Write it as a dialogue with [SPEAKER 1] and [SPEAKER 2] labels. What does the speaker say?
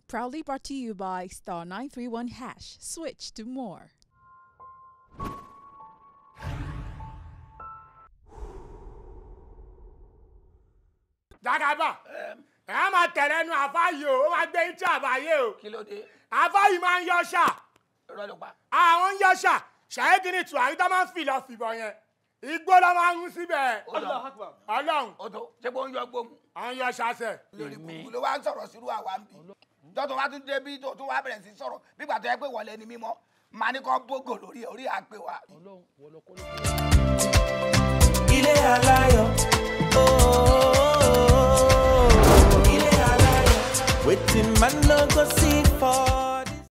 [SPEAKER 1] Proudly brought to you by star 931 hash. Switch to more.
[SPEAKER 2] jagaba ẹ á máa tẹ̀lé nu àfáàyè o ó máa gbé yín tí àbáyé o
[SPEAKER 3] kí ló dé
[SPEAKER 2] àfáàyè máa ń yọ ṣà
[SPEAKER 3] irọ́ ló pa
[SPEAKER 2] àwọn ń yọ ṣà ṣàyẹ́dì ní tùwárí tó máa ń fìlọ̀ fìbọn yẹn igbó ló máa ń mú síbẹ̀ ọlọ́run
[SPEAKER 3] ó tó ṣé kó ń yọ gbóhùn
[SPEAKER 2] àwọn ń yọ ṣàṣẹ.
[SPEAKER 4] lórí kùkù ló wá ń sọ̀rọ̀ sírú àwa ń bì tọ́tún wá tún débi tó tún wá bẹ̀rẹ̀ sí sọ̀rọ̀ nígbà tó yẹ pé wọlé ni mímọ́ màá ní kọ́ bógò lórí ẹ̀, orí àpè wa.
[SPEAKER 5] ilé aláyọ̀ ooo ilé aláyọ̀ wetin man no go see for